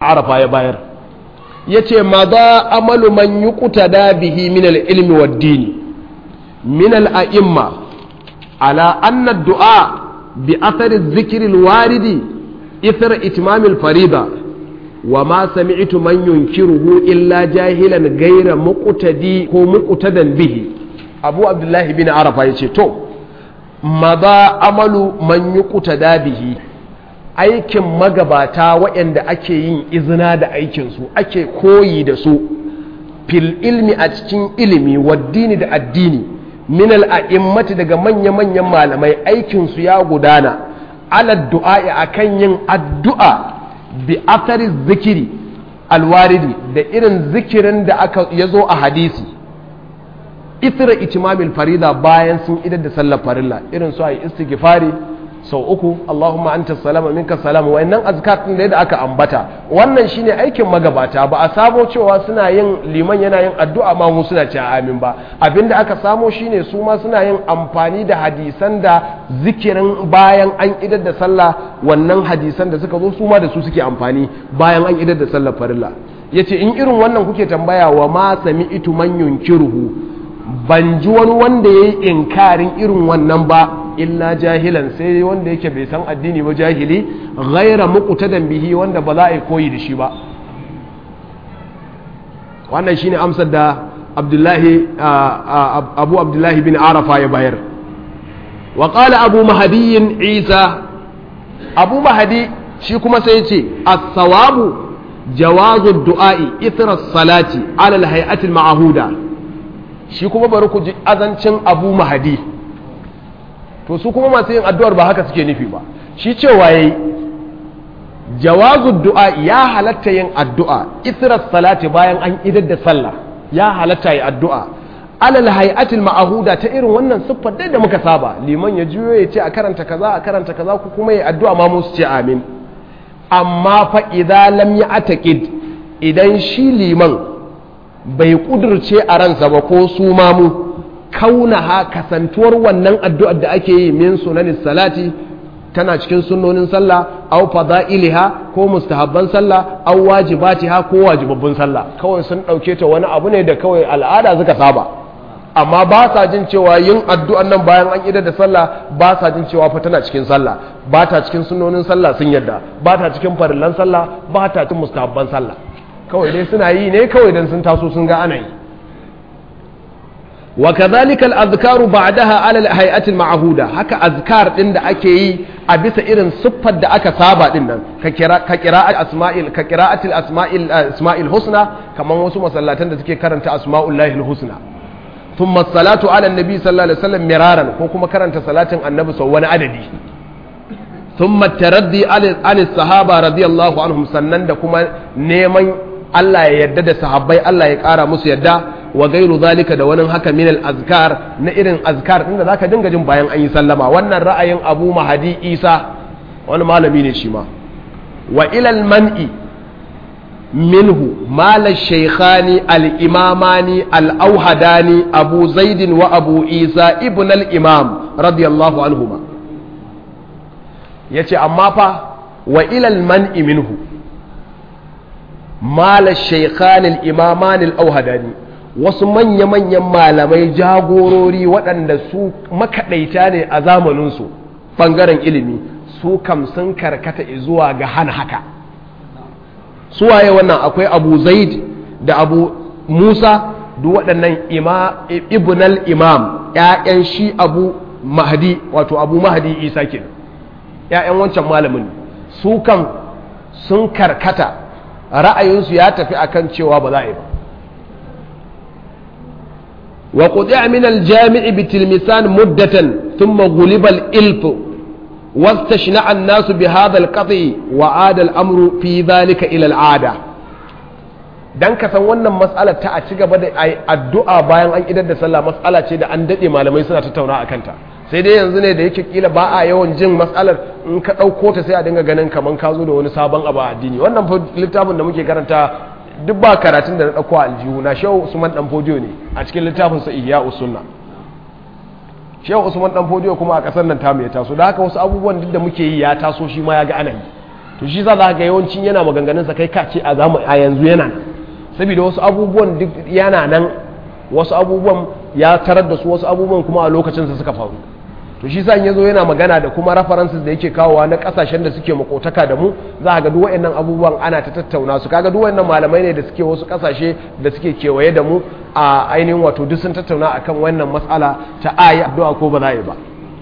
arafa ya bayar ya ce ma za amalu man yi kutada bihi min ilmi wa dini min al'a'imma ala anna du'a bi athari zikiri waridi ithar itimamil farida wa ma sami'tu man yunkiruhu illa jahilan gaira muqtadi ko muqtadan bihi abu abdullahi bin arafa yace to maza amalu man yuqtada bihi aikin magabata waɗanda ake yin izina da aikinsu ake koyi da su fil ilmi a cikin ilimi waddini da addini min al'a'immati daga manya-manyan malamai aikinsu ya gudana ala du'a'i akan yin addu'a bi athari zikiri alwaridi da irin zikirin da aka yazo a hadisi ithra itimamil farida bayan sun idar da sallar farilla irin su ayi istighfari sau uku Allahumma anta salama minka salama wayannan azkar din da aka ambata wannan shine aikin magabata ba a samo cewa suna yin liman yana yin addu'a ma mu suna cewa amin ba abinda aka samo shine su ma suna yin amfani da hadisan da zikirin bayan an idar da sallah wannan hadisan da suka zo su ma da su suke amfani bayan an idar da sallar farilla yace in irin wannan kuke tambaya wa ma sami'tu man yunkiruhu ban ji wani wanda yayi inkarin irin wannan ba illa jahilan sai wanda yake bai san addini ba jahili ghaira muqtadan bihi wanda ba za a yi koyi da shi ba wannan shine amsar da Abdullahi Abu Abdullahi bin Arafa ya bayar wa qala Abu Mahdi Isa Abu Mahdi shi kuma sai ya ce as-sawabu jawazu du'a'i ithra salati ala al-hay'ati al-ma'huda shi kuma bari ku ji azancin Abu Mahdi to su kuma masu yin addu'ar ba haka suke nufi ba shi cewa yayi jawazu du'a ya halatta yin addu'a ithras salati bayan an idar da sallah ya halatta yi addu'a alal hay'atil ma'ahuda ta irin wannan siffar dai da muka saba liman ya juyo ya ce a karanta kaza a karanta kaza ku kuma yi addu'a ma musu ce amin amma fa idza lam ya'taqid idan shi liman bai kudurce a ransa ba ko su mamu kaunaha kasantuwar wannan addu'ar da ake yi min sunanin salati tana cikin sunnonin sallah au fada'iliha ko mustahabban sallah au wajibatiha ko wajibabbun sallah kawai sun ɗauke ta wani abu ne da kawai al'ada suka saba amma ba sa jin cewa yin addu'an nan bayan an idar da sallah ba sa jin cewa fa tana cikin sallah ba ta cikin sunnonin sallah sun yadda ba ta cikin farillan sallah ba ta cikin mustahabban sallah kawai dai suna yi ne kawai dan sun taso sun ga ana yi وكذلك الأذكار بعدها على الهيئة المعهودة هكا أذكار إن أكي yi a bisa irin siffar da aka saba din nan ka kira'at asma'il ka qira'atil asma'il asma'il husna kaman wasu masallatan da suke karanta asma'ullahi husna thumma salatu ala annabi sallallahu alaihi wasallam miraran ko kuma karanta salatin annabi sau wani adadi thumma taraddi an sahaba radiyallahu anhum sannan da kuma neman Allah ya yarda da sahabbai Allah ya kara musu yarda wa gairu zalika da wani haka minal azkar na irin azkar inda zaka dinga jin bayan an yi sallama wannan ra'ayin Abu Mahadi Isa wani malami ne shi ma wa ilal man'i minhu mala shaykhani al-imamani al-auhadani Abu Zaid wa Abu Isa ibn al-Imam radiyallahu anhuma yace amma fa wa ilal man'i minhu mala shaykhani al-imamani al-auhadani wasu manya-manyan malamai jagorori waɗanda su makaɗaita ne a zamaninsu ɓangaren ilimi su kam sun karkata zuwa ga hana haka suwaye wannan akwai abu zaid da abu musa duk waɗannan ibnal imam ‘ya'yan shi abu mahdi wato abu mahdi isa ke ‘ya'yan wancan malamin su kam sun karkata ra'ayinsu ya tafi akan cewa ba za a yi ba وقطع من الجامع بتلمسان مدة ثم غلب الإلف واستشنع الناس بهذا القطع وعاد الأمر في ذلك إلى العادة dan ka san wannan mas'alar ta a ci gaba da addu'a bayan an idar da sallah mas'ala ce da an dade malamai suna tattauna a kanta sai dai yanzu ne da yake kila ba a yawan jin mas'alar in ka ɗauko ta sai a dinga ganin kaman ka zo da wani sabon abu a addini wannan littafin da muke karanta duk ba karatun da na ɗauko aljihu na shehu usman dan fodiyo ne a cikin littafin sa ihya usunna shehu usman dan fodiyo kuma a ƙasar nan tamu ya taso da haka wasu abubuwan duk da muke yi ya taso shi ma ya ga ana yi to shi za ga yawancin yana maganganun sa kai ka ce a zamu a yanzu yana nan saboda wasu abubuwan duk yana nan wasu abubuwan ya tarar da su wasu abubuwan kuma a lokacin sa suka faru to shi sa yazo yana magana da kuma references da yake kawowa na kasashen da suke makotaka da mu za ga duk wayannan abubuwan ana ta tattauna su kaga duk wayannan malamai ne da suke wasu kasashe da suke kewaye da mu a ainihin wato duk sun tattauna akan wannan matsala ta ayi addu'a ko ba za a yi ba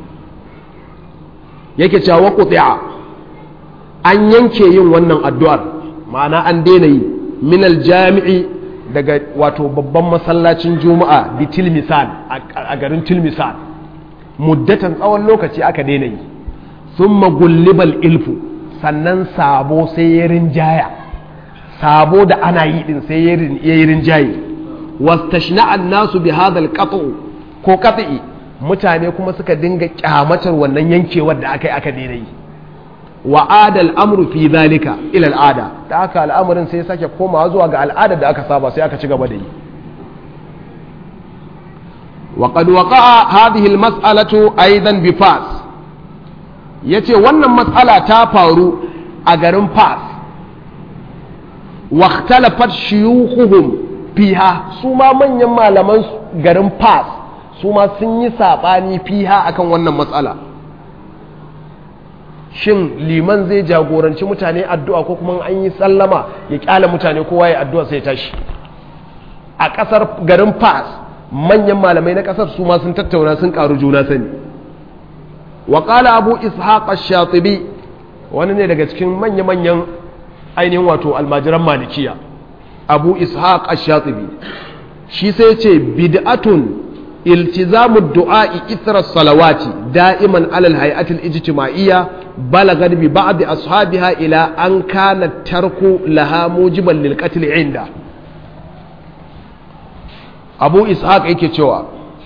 yake cewa wa quti'a an yanke yin wannan addu'ar ma'ana an daina yi min aljami'i daga wato babban masallacin juma'a bi tilmisan a garin tilmisan muddatan tsawon lokaci aka daina yi sun magullibal ilfu sannan sabo sai ya rinjaya sabo da ana yi din sai ya yi rinjaye wastashna'an nasu bi hadal qat'u ko qat'i mutane kuma suka dinga kyamatar wannan yankewar da aka yi aka daina yi wa adal amru fi zalika ila al'ada da aka al'amarin sai sake komawa zuwa ga al'ada da aka saba sai aka ci gaba da yi وقد وقع هذه المسألة أيضا بفاس yace wannan matsala ta faru a garin fas واختلفت شيوخهم fiha su ma manyan malaman garin fas su ma sun yi saɓani fiha akan wannan matsala shin liman zai jagoranci mutane addu'a ko kuma an yi sallama ya kyala mutane kowa ya addu'a sai tashi a ƙasar garin fas manyan malamai na ƙasar su ma sun tattauna sun ƙaru juna sani wa ƙala abu ishaq ash-shatibi wani ne daga cikin manya-manyan ainihin wato almajiran malikiya abu ishaq ash-shatibi shi sai ce bid'atun iltizamu du'a'i ithra salawati da'iman alal hay'ati al-ijtima'iyya balagat bi ba'd ashabiha ila an kana tarku laha mujiban lil qatl inda abu ishaq yake cewa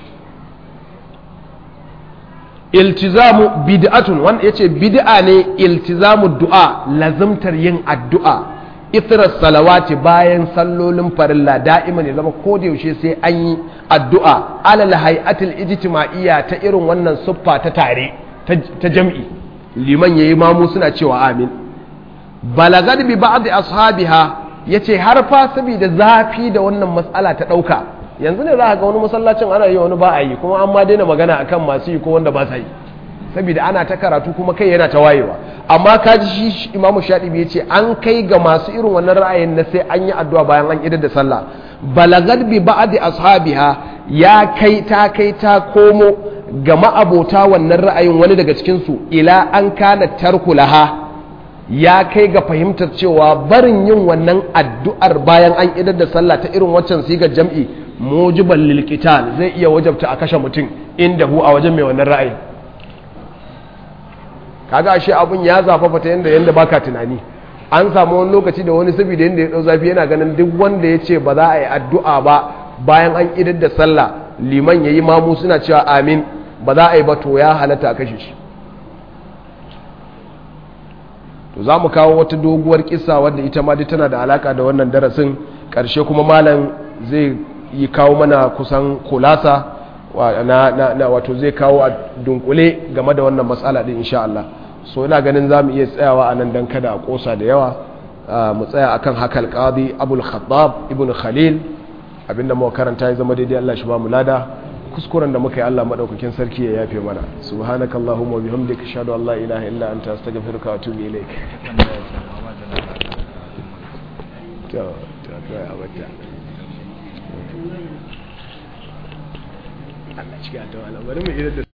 iltizamu bid'atun wanda yace bid'a ne iltizamu du'a lazimtar yin addu'a ithra salawati bayan sallolin farilla da'iman ya zama ko da yaushe sai an yi addu'a alal hay'atil ijtima'iyya ta irin wannan siffa ta tare ta jam'i liman yayi mamu suna cewa amin balagad bi ba'd ashabiha yace har fa saboda zafi da wannan mas'ala ta dauka yanzu ne za ga wani masallacin ana yi wani ba a yi kuma an ma daina magana akan masu yi ko wanda ba sa yi saboda ana ta karatu kuma kai yana ta wayewa amma kaji shi imamu shaɗibi ya ce an kai ga masu irin wannan ra'ayin na sai an yi addu'a bayan an idar da sallah balagad bi ba'di ashabiha ya kai ta kai ta komo ga ma'abota wannan ra'ayin wani daga cikin su ila an kana tarku laha ya kai ga fahimtar cewa barin yin wannan addu'ar bayan an idar da sallah ta irin waccan sigar jam'i mujiban lil zai iya wajabta a kashe mutum inda hu a wajen mai wannan ra'ayin kaga ashe abun ya zafafa ta yanda yanda baka tunani an samu wani lokaci da wani saboda yanda ya dau zafi yana ganin duk wanda ya ce ba za a yi addu'a ba bayan an idar da sallah liman yayi mamu suna cewa amin ba za a yi ba to ya halatta a kashe shi to za mu kawo wata doguwar kisa wadda ita ma dai tana da alaka da wannan darasin karshe kuma malam zai yi kawo mana kusan kulasa na wato zai kawo a dunkule game da wannan matsala din insha Allah so ina ganin za mu iya tsayawa a nan don kada a kosa da yawa mu tsaya akan haka alƙadi abul khattab ibn khalil abinda muka karanta ya zama daidai Allah shi ba mu lada kuskuren da muka yi Allah madaukakin sarki ya yafe mana subhanakallahumma wa bihamdika ashhadu an la ilaha illa anta astaghfiruka wa atubu ilaik to to kai abata Allah cikin ta wala bari mu idan